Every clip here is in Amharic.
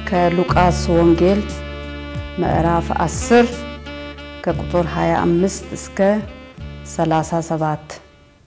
ከሉቃስ ወንጌል ምዕራፍ 10 ከቁጥር 25 እስከ 37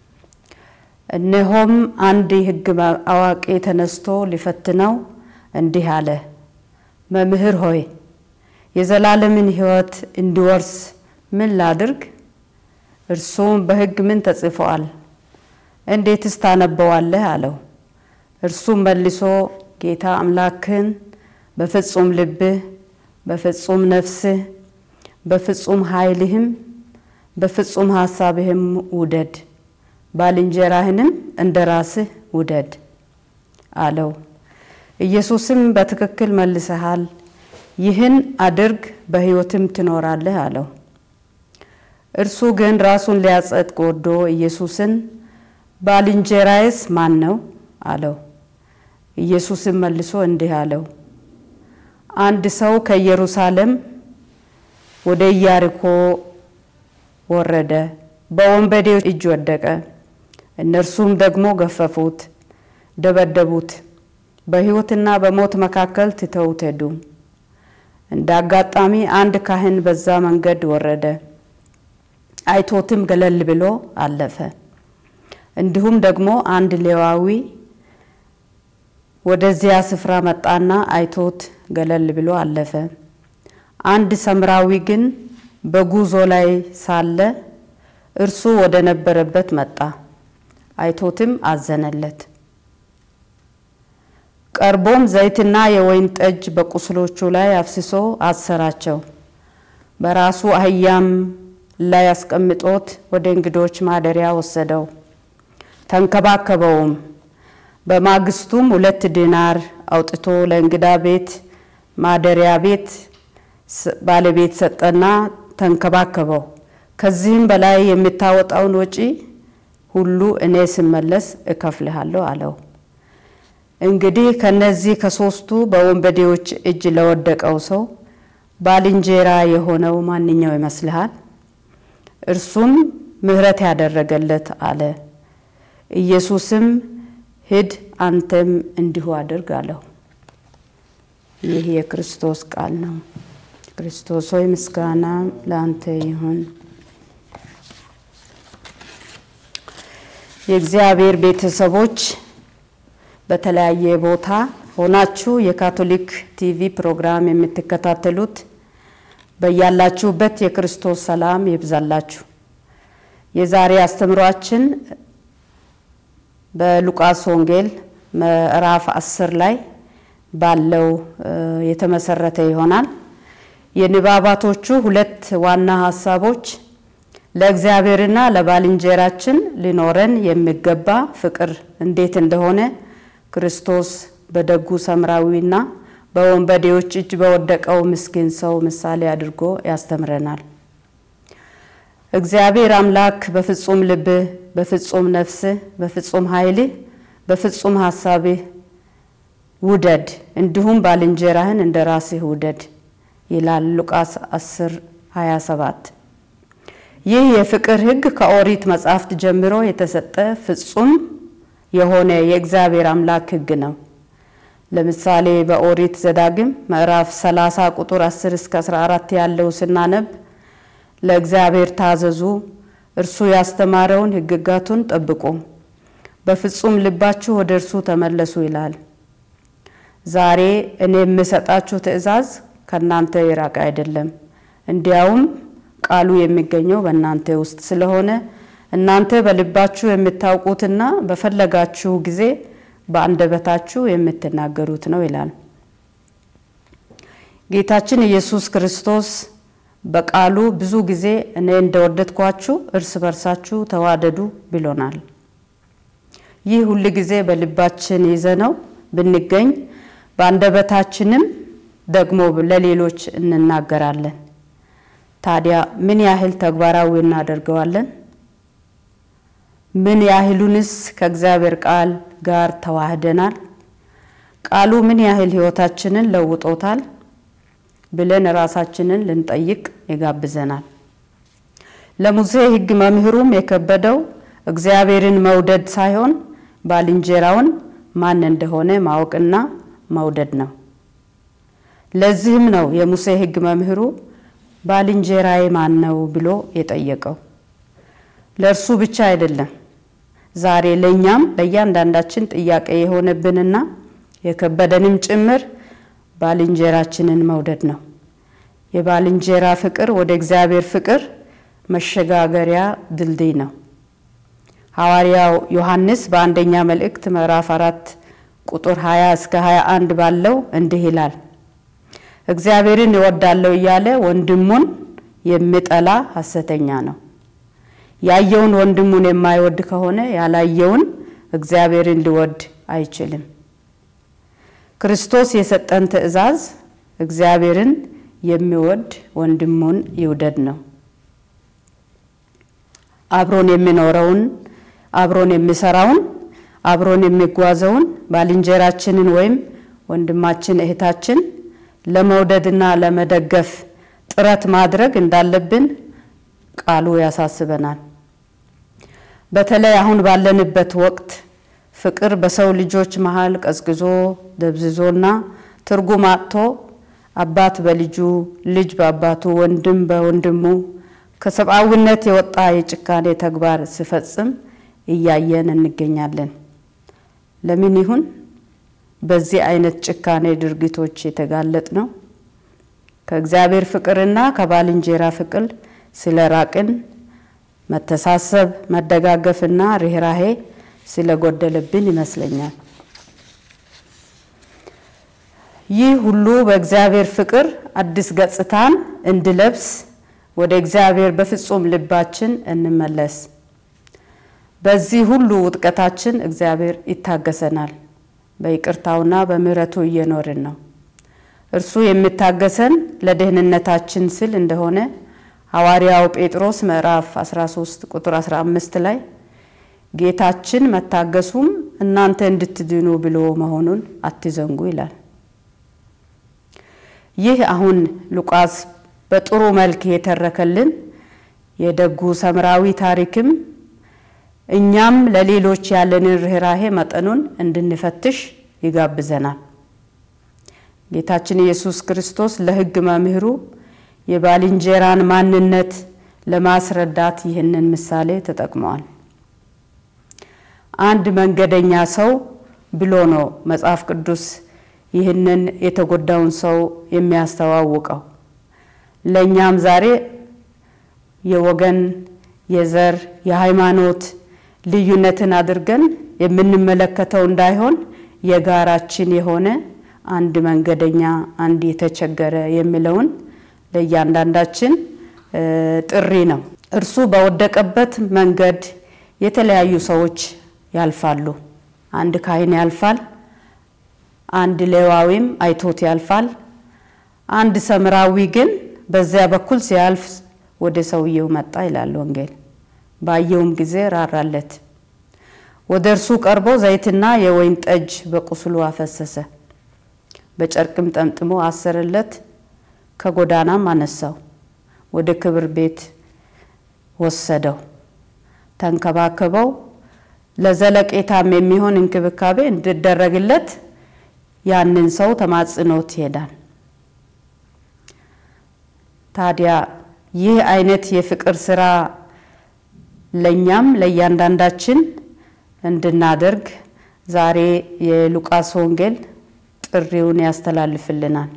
እነሆም አንድ የሕግ አዋቂ ተነስቶ ሊፈትነው እንዲህ አለ፣ መምህር ሆይ የዘላለምን ሕይወት እንዲወርስ ምን ላድርግ? እርሱም በሕግ ምን ተጽፏል? እንዴትስ ታነበዋለህ? አለው። እርሱም መልሶ ጌታ አምላክህን በፍጹም ልብህ፣ በፍጹም ነፍስህ፣ በፍጹም ኃይልህም፣ በፍጹም ሐሳብህም ውደድ፣ ባልንጀራህንም እንደ ራስህ ውደድ አለው። ኢየሱስም በትክክል መልሰሃል፣ ይህን አድርግ በሕይወትም ትኖራለህ አለው። እርሱ ግን ራሱን ሊያጸድቅ ወዶ ኢየሱስን ባልንጀራዬስ ማን ነው አለው። ኢየሱስም መልሶ እንዲህ አለው፣ አንድ ሰው ከኢየሩሳሌም ወደ ኢያሪኮ ወረደ፣ በወንበዴዎች እጅ ወደቀ። እነርሱም ደግሞ ገፈፉት፣ ደበደቡት፣ በሕይወትና በሞት መካከል ትተውት ሄዱ። እንደ አጋጣሚ አንድ ካህን በዛ መንገድ ወረደ፣ አይቶትም ገለል ብሎ አለፈ። እንዲሁም ደግሞ አንድ ሌዋዊ ወደዚያ ስፍራ መጣና አይቶት ገለል ብሎ አለፈ። አንድ ሰምራዊ ግን በጉዞ ላይ ሳለ እርሱ ወደ ነበረበት መጣ፣ አይቶትም አዘነለት። ቀርቦም ዘይትና የወይን ጠጅ በቁስሎቹ ላይ አፍስሶ አሰራቸው። በራሱ አህያም ላይ አስቀምጦት ወደ እንግዶች ማደሪያ ወሰደው፣ ተንከባከበውም። በማግስቱም ሁለት ዲናር አውጥቶ ለእንግዳ ቤት ማደሪያ ቤት ባለቤት ሰጠና ተንከባከበው። ከዚህም በላይ የምታወጣውን ወጪ ሁሉ እኔ ስመለስ እከፍልሃለሁ አለው። እንግዲህ ከነዚህ ከሶስቱ በወንበዴዎች እጅ ለወደቀው ሰው ባልንጀራ የሆነው ማንኛው ይመስልሃል? እርሱም ምሕረት ያደረገለት አለ። ኢየሱስም ሂድ አንተም እንዲሁ አድርግ አለው። ይህ የክርስቶስ ቃል ነው። ክርስቶስ ሆይ ምስጋና ለአንተ ይሁን። የእግዚአብሔር ቤተሰቦች በተለያየ ቦታ ሆናችሁ የካቶሊክ ቲቪ ፕሮግራም የምትከታተሉት በያላችሁበት የክርስቶስ ሰላም ይብዛላችሁ። የዛሬ አስተምሯችን በሉቃስ ወንጌል ምዕራፍ አስር ላይ ባለው የተመሰረተ ይሆናል። የንባባቶቹ ሁለት ዋና ሀሳቦች ለእግዚአብሔርና ለባልንጀራችን ሊኖረን የሚገባ ፍቅር እንዴት እንደሆነ ክርስቶስ በደጉ ሰምራዊና በወንበዴዎች እጅ በወደቀው ምስኪን ሰው ምሳሌ አድርጎ ያስተምረናል። እግዚአብሔር አምላክ በፍጹም ልብህ፣ በፍጹም ነፍስህ፣ በፍጹም ኃይልህ፣ በፍጹም ሀሳብህ ውደድ፣ እንዲሁም ባልንጀራህን እንደ ራስህ ውደድ ይላል ሉቃስ 10 27 ይህ የፍቅር ሕግ ከኦሪት መጻሕፍት ጀምሮ የተሰጠ ፍጹም የሆነ የእግዚአብሔር አምላክ ሕግ ነው። ለምሳሌ በኦሪት ዘዳግም ምዕራፍ 30 ቁጥር 10 እስከ 14 ያለው ስናነብ ለእግዚአብሔር ታዘዙ፣ እርሱ ያስተማረውን ሕግጋቱን ጠብቁ፣ በፍጹም ልባችሁ ወደ እርሱ ተመለሱ ይላል። ዛሬ እኔ የምሰጣችሁ ትእዛዝ ከእናንተ የራቀ አይደለም፣ እንዲያውም ቃሉ የሚገኘው በእናንተ ውስጥ ስለሆነ እናንተ በልባችሁ የምታውቁትና በፈለጋችሁ ጊዜ በአንደበታችሁ የምትናገሩት ነው ይላል። ጌታችን ኢየሱስ ክርስቶስ በቃሉ ብዙ ጊዜ እኔ እንደወደድኳችሁ እርስ በርሳችሁ ተዋደዱ ብሎናል። ይህ ሁል ጊዜ በልባችን ይዘነው ብንገኝ በአንደበታችንም ደግሞ ለሌሎች እንናገራለን። ታዲያ ምን ያህል ተግባራዊ እናደርገዋለን? ምን ያህሉንስ ከእግዚአብሔር ቃል ጋር ተዋህደናል? ቃሉ ምን ያህል ሕይወታችንን ለውጦታል ብለን ራሳችንን ልንጠይቅ ይጋብዘናል። ለሙሴ ሕግ መምህሩም የከበደው እግዚአብሔርን መውደድ ሳይሆን ባልንጀራውን ማን እንደሆነ ማወቅና መውደድ ነው። ለዚህም ነው የሙሴ ሕግ መምህሩ ባልንጀራዬ ማን ነው ብሎ የጠየቀው። ለእርሱ ብቻ አይደለም ዛሬ ለእኛም ለእያንዳንዳችን ጥያቄ የሆነብንና የከበደንም ጭምር ባልንጀራችንን መውደድ ነው። የባልንጀራ ፍቅር ወደ እግዚአብሔር ፍቅር መሸጋገሪያ ድልድይ ነው። ሐዋርያው ዮሐንስ በአንደኛ መልእክት ምዕራፍ አራት ቁጥር 20 እስከ 21 ባለው እንዲህ ይላል፣ እግዚአብሔርን እወዳለሁ እያለ ወንድሙን የሚጠላ ሐሰተኛ ነው። ያየውን ወንድሙን የማይወድ ከሆነ ያላየውን እግዚአብሔርን ሊወድ አይችልም። ክርስቶስ የሰጠን ትእዛዝ እግዚአብሔርን የሚወድ ወንድሙን ይውደድ ነው። አብሮን የሚኖረውን አብሮን የሚሰራውን አብሮን የሚጓዘውን ባልንጀራችንን ወይም ወንድማችን እህታችን ለመውደድና ለመደገፍ ጥረት ማድረግ እንዳለብን ቃሉ ያሳስበናል። በተለይ አሁን ባለንበት ወቅት ፍቅር በሰው ልጆች መሀል ቀዝቅዞ ደብዝዞና ትርጉም አጥቶ አባት በልጁ ልጅ በአባቱ ወንድም በወንድሙ ከሰብአዊነት የወጣ የጭካኔ ተግባር ሲፈጽም እያየን እንገኛለን። ለምን ይሁን በዚህ አይነት ጭካኔ ድርጊቶች የተጋለጥ ነው? ከእግዚአብሔር ፍቅርና ከባልንጀራ ፍቅር ስለ ራቅን፣ መተሳሰብ፣ መደጋገፍና ርኅራሄ ስለጎደለብን ይመስለኛል። ይህ ሁሉ በእግዚአብሔር ፍቅር አዲስ ገጽታን እንድለብስ ወደ እግዚአብሔር በፍጹም ልባችን እንመለስ። በዚህ ሁሉ ውጥቀታችን እግዚአብሔር ይታገሰናል። በይቅርታውና በምሕረቱ እየኖርን ነው። እርሱ የሚታገሰን ለደህንነታችን ስል እንደሆነ ሐዋርያው ጴጥሮስ ምዕራፍ 13 ቁጥር 15 ላይ ጌታችን መታገሱም እናንተ እንድትድኑ ብሎ መሆኑን አትዘንጉ ይላል። ይህ አሁን ሉቃስ በጥሩ መልክ የተረከልን የደጉ ሰምራዊ ታሪክም እኛም ለሌሎች ያለንን ርኅራሄ መጠኑን እንድንፈትሽ ይጋብዘናል። ጌታችን ኢየሱስ ክርስቶስ ለሕግ መምህሩ የባልንጀራን ማንነት ለማስረዳት ይህንን ምሳሌ ተጠቅመዋል። አንድ መንገደኛ ሰው ብሎ ነው መጽሐፍ ቅዱስ ይህንን የተጎዳውን ሰው የሚያስተዋውቀው። ለእኛም ዛሬ የወገን፣ የዘር፣ የሃይማኖት ልዩነትን አድርገን የምንመለከተው እንዳይሆን የጋራችን የሆነ አንድ መንገደኛ፣ አንድ የተቸገረ የሚለውን ለእያንዳንዳችን ጥሪ ነው። እርሱ በወደቀበት መንገድ የተለያዩ ሰዎች ያልፋሉ። አንድ ካህን ያልፋል። አንድ ሌዋዊም አይቶት ያልፋል። አንድ ሰምራዊ ግን በዚያ በኩል ሲያልፍ ወደ ሰውየው መጣ ይላል ወንጌል። ባየውም ጊዜ ራራለት። ወደ እርሱ ቀርቦ ዘይትና የወይን ጠጅ በቁስሉ አፈሰሰ፣ በጨርቅም ጠምጥሞ አሰረለት፣ ከጎዳናም አነሳው፣ ወደ ክብር ቤት ወሰደው፣ ተንከባከበው። ለዘለቄታም የሚሆን እንክብካቤ እንዲደረግለት ያንን ሰው ተማጽኖት ይሄዳል። ታዲያ ይህ አይነት የፍቅር ስራ ለእኛም ለእያንዳንዳችን እንድናደርግ ዛሬ የሉቃስ ወንጌል ጥሪውን ያስተላልፍልናል።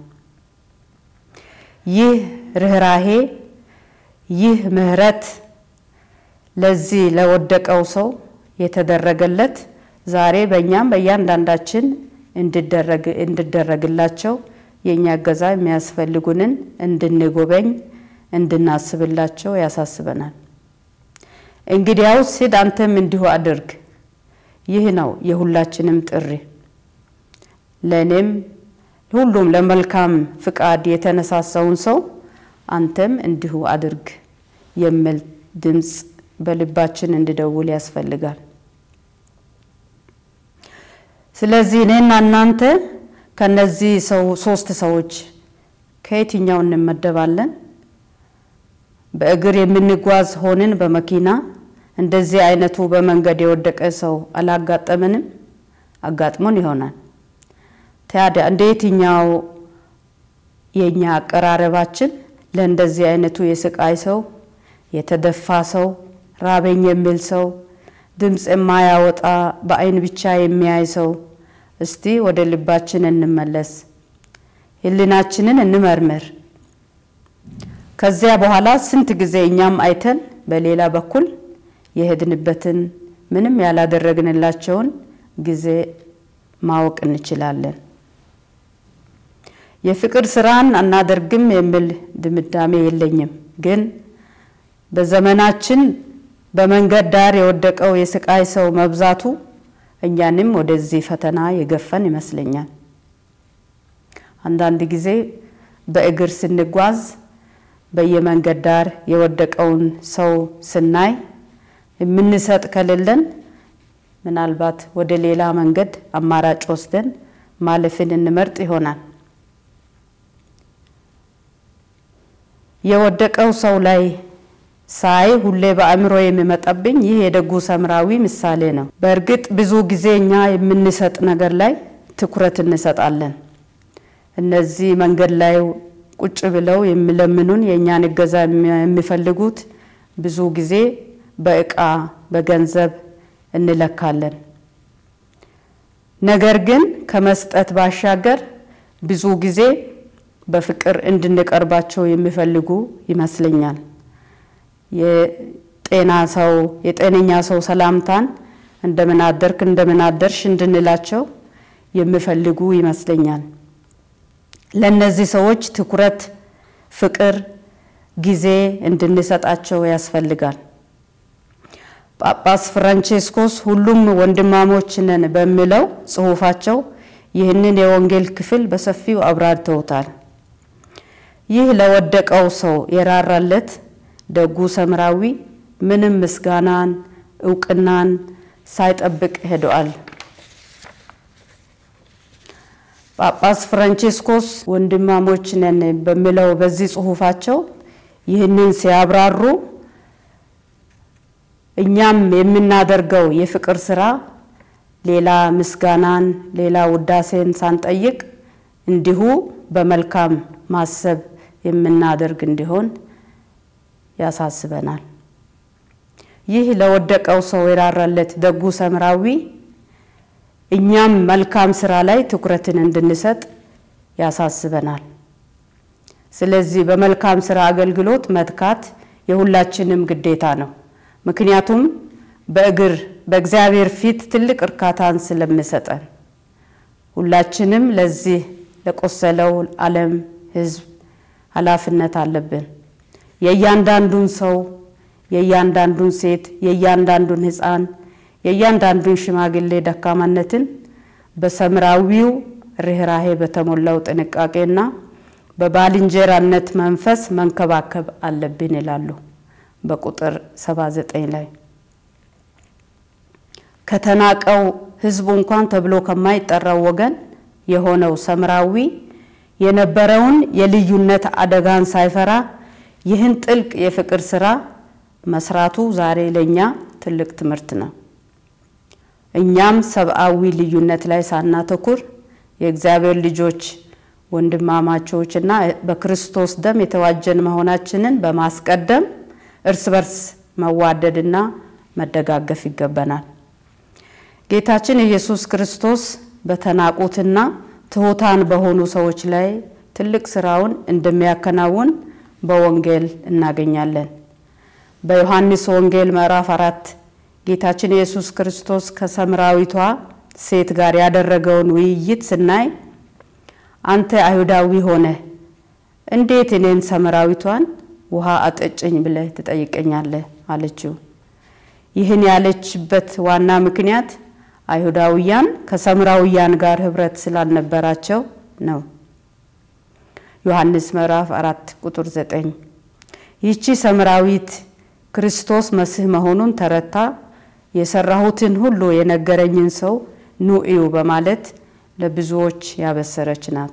ይህ ርኅራሄ፣ ይህ ምሕረት ለዚህ ለወደቀው ሰው የተደረገለት ዛሬ በእኛም በእያንዳንዳችን እንዲደረግላቸው የእኛ እገዛ የሚያስፈልጉንን እንድንጎበኝ እንድናስብላቸው ያሳስበናል። እንግዲያውስ ሂድ አንተም እንዲሁ አድርግ። ይህ ነው የሁላችንም ጥሪ። ለእኔም ሁሉም ለመልካም ፍቃድ የተነሳሳውን ሰው አንተም እንዲሁ አድርግ የሚል ድምፅ በልባችን እንዲደውል ያስፈልጋል። ስለዚህ እኔና እናንተ ከነዚህ ሰው ሶስት ሰዎች ከየትኛው እንመደባለን? በእግር የምንጓዝ ሆንን በመኪና እንደዚህ አይነቱ በመንገድ የወደቀ ሰው አላጋጠምንም? አጋጥሞን ይሆናል። ታዲያ እንደ የትኛው የእኛ አቀራረባችን ለእንደዚህ አይነቱ የስቃይ ሰው፣ የተደፋ ሰው፣ ራበኝ የሚል ሰው፣ ድምፅ የማያወጣ በአይን ብቻ የሚያይ ሰው እስቲ ወደ ልባችን እንመለስ፣ ሕሊናችንን እንመርምር። ከዚያ በኋላ ስንት ጊዜ እኛም አይተን በሌላ በኩል የሄድንበትን ምንም ያላደረግንላቸውን ጊዜ ማወቅ እንችላለን። የፍቅር ስራን አናደርግም የሚል ድምዳሜ የለኝም። ግን በዘመናችን በመንገድ ዳር የወደቀው የስቃይ ሰው መብዛቱ እኛንም ወደዚህ ፈተና የገፈን ይመስለኛል። አንዳንድ ጊዜ በእግር ስንጓዝ በየመንገድ ዳር የወደቀውን ሰው ስናይ የምንሰጥ ከሌለን ምናልባት ወደ ሌላ መንገድ አማራጭ ወስደን ማለፍን እንመርጥ ይሆናል። የወደቀው ሰው ላይ ሳይ ሁሌ በአእምሮ የሚመጣብኝ ይህ የደጉ ሰምራዊ ምሳሌ ነው። በእርግጥ ብዙ ጊዜ እኛ የምንሰጥ ነገር ላይ ትኩረት እንሰጣለን። እነዚህ መንገድ ላይ ቁጭ ብለው የሚለምኑን የእኛን እገዛ የሚፈልጉት ብዙ ጊዜ በእቃ በገንዘብ እንለካለን። ነገር ግን ከመስጠት ባሻገር ብዙ ጊዜ በፍቅር እንድንቀርባቸው የሚፈልጉ ይመስለኛል። የጤና ሰው የጤነኛ ሰው ሰላምታን እንደምን አደርክ እንደምን አደርሽ እንድንላቸው የሚፈልጉ ይመስለኛል። ለእነዚህ ሰዎች ትኩረት፣ ፍቅር፣ ጊዜ እንድንሰጣቸው ያስፈልጋል። ጳጳስ ፍራንቼስኮስ ሁሉም ወንድማሞች ነን በሚለው ጽሑፋቸው ይህንን የወንጌል ክፍል በሰፊው አብራርተውታል። ይህ ለወደቀው ሰው የራራለት ደጉ ሰምራዊ ምንም ምስጋናን እውቅናን ሳይጠብቅ ሄደዋል። ጳጳስ ፍራንቼስኮስ ወንድማሞች ነን በሚለው በዚህ ጽሑፋቸው ይህንን ሲያብራሩ እኛም የምናደርገው የፍቅር ስራ ሌላ ምስጋናን ሌላ ውዳሴን ሳንጠይቅ እንዲሁ በመልካም ማሰብ የምናደርግ እንዲሆን ያሳስበናል። ይህ ለወደቀው ሰው የራራለት ደጉ ሰምራዊ እኛም መልካም ስራ ላይ ትኩረትን እንድንሰጥ ያሳስበናል። ስለዚህ በመልካም ስራ አገልግሎት መትካት የሁላችንም ግዴታ ነው። ምክንያቱም በእግር በእግዚአብሔር ፊት ትልቅ እርካታን ስለሚሰጠን ሁላችንም ለዚህ ለቆሰለው ዓለም ሕዝብ ኃላፊነት አለብን። የእያንዳንዱን ሰው፣ የእያንዳንዱን ሴት፣ የእያንዳንዱን ሕፃን፣ የእያንዳንዱን ሽማግሌ ደካማነትን በሰምራዊው ርኅራሄ በተሞላው ጥንቃቄና በባልንጀራነት መንፈስ መንከባከብ አለብን ይላሉ በቁጥር 79 ላይ ከተናቀው ሕዝቡ እንኳን ተብሎ ከማይጠራው ወገን የሆነው ሰምራዊ የነበረውን የልዩነት አደጋን ሳይፈራ ይህን ጥልቅ የፍቅር ስራ መስራቱ ዛሬ ለእኛ ትልቅ ትምህርት ነው። እኛም ሰብአዊ ልዩነት ላይ ሳናተኩር የእግዚአብሔር ልጆች ወንድማማቾችና በክርስቶስ ደም የተዋጀን መሆናችንን በማስቀደም እርስ በርስ መዋደድና መደጋገፍ ይገባናል። ጌታችን ኢየሱስ ክርስቶስ በተናቁትና ትሑታን በሆኑ ሰዎች ላይ ትልቅ ስራውን እንደሚያከናውን በወንጌል እናገኛለን። በዮሐንስ ወንጌል ምዕራፍ አራት ጌታችን ኢየሱስ ክርስቶስ ከሰምራዊቷ ሴት ጋር ያደረገውን ውይይት ስናይ አንተ አይሁዳዊ ሆነ እንዴት እኔን ሰምራዊቷን ውሃ አጠጭኝ ብለህ ትጠይቀኛለህ? አለችው። ይህን ያለችበት ዋና ምክንያት አይሁዳውያን ከሰምራውያን ጋር ህብረት ስላልነበራቸው ነው። ዮሐንስ ምዕራፍ አራት ቁጥር ዘጠኝ ይህቺ ሰምራዊት ክርስቶስ መሲህ መሆኑን ተረታ የሰራሁትን ሁሉ የነገረኝን ሰው ኑ እዩ በማለት ለብዙዎች ያበሰረች ናት።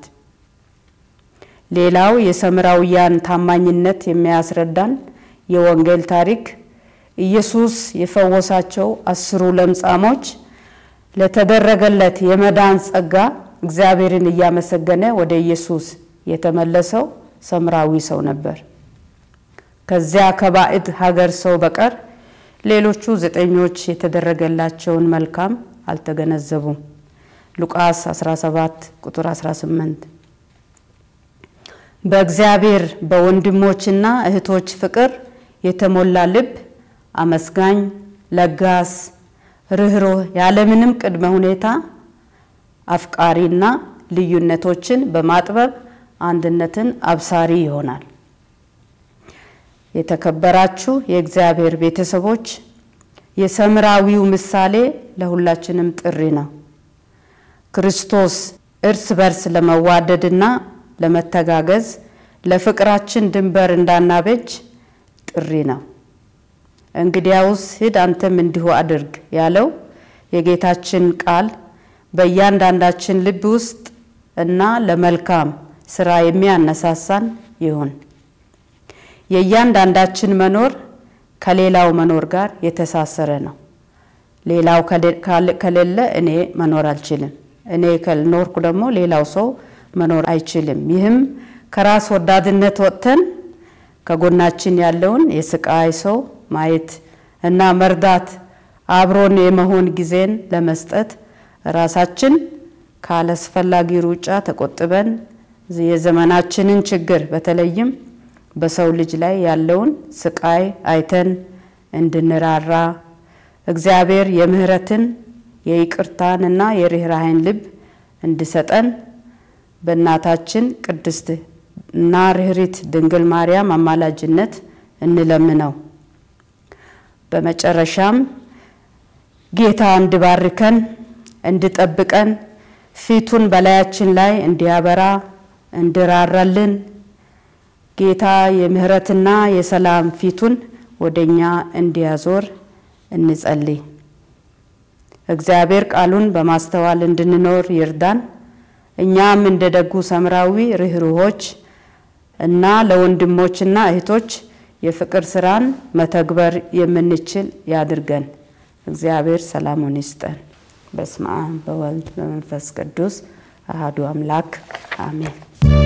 ሌላው የሰምራውያን ታማኝነት የሚያስረዳን የወንጌል ታሪክ ኢየሱስ የፈወሳቸው አስሩ ለምጻሞች ለተደረገለት የመዳን ጸጋ እግዚአብሔርን እያመሰገነ ወደ ኢየሱስ የተመለሰው ሰምራዊ ሰው ነበር። ከዚያ ከባዕድ ሀገር ሰው በቀር ሌሎቹ ዘጠኞች የተደረገላቸውን መልካም አልተገነዘቡም። ሉቃስ 17 ቁጥር 18 በእግዚአብሔር በወንድሞችና እህቶች ፍቅር የተሞላ ልብ አመስጋኝ፣ ለጋስ፣ ርኅሩህ፣ ያለምንም ቅድመ ሁኔታ አፍቃሪና ልዩነቶችን በማጥበብ አንድነትን አብሳሪ ይሆናል። የተከበራችሁ የእግዚአብሔር ቤተሰቦች የሰምራዊው ምሳሌ ለሁላችንም ጥሪ ነው። ክርስቶስ እርስ በርስ ለመዋደድና ለመተጋገዝ ለፍቅራችን ድንበር እንዳናበጅ ጥሪ ነው። እንግዲያውስ ሂድ አንተም እንዲሁ አድርግ ያለው የጌታችን ቃል በእያንዳንዳችን ልብ ውስጥ እና ለመልካም ስራ የሚያነሳሳን ይሁን። የእያንዳንዳችን መኖር ከሌላው መኖር ጋር የተሳሰረ ነው። ሌላው ከሌለ እኔ መኖር አልችልም። እኔ ካልኖርኩ ደግሞ ሌላው ሰው መኖር አይችልም። ይህም ከራስ ወዳድነት ወጥተን ከጎናችን ያለውን የስቃይ ሰው ማየት እና መርዳት፣ አብሮን የመሆን ጊዜን ለመስጠት ራሳችን ካላስፈላጊ ሩጫ ተቆጥበን የዘመናችንን ችግር በተለይም በሰው ልጅ ላይ ያለውን ስቃይ አይተን እንድንራራ እግዚአብሔር የምህረትን የይቅርታን እና የርኅራኄን ልብ እንዲሰጠን በእናታችን ቅድስት እና ርኅሪት ድንግል ማርያም አማላጅነት እንለምነው። በመጨረሻም ጌታ እንዲባርከን እንዲጠብቀን ፊቱን በላያችን ላይ እንዲያበራ እንዲራራልን ጌታ የምህረትና የሰላም ፊቱን ወደኛ እንዲያዞር እንጸልይ። እግዚአብሔር ቃሉን በማስተዋል እንድንኖር ይርዳን። እኛም እንደ ደጉ ሰምራዊ ርኅሩኆች እና ለወንድሞችና እህቶች የፍቅር ስራን መተግበር የምንችል ያድርገን። እግዚአብሔር ሰላሙን ይስጠን። በስመ አብ በወልድ በመንፈስ ቅዱስ አሐዱ አምላክ አሜን።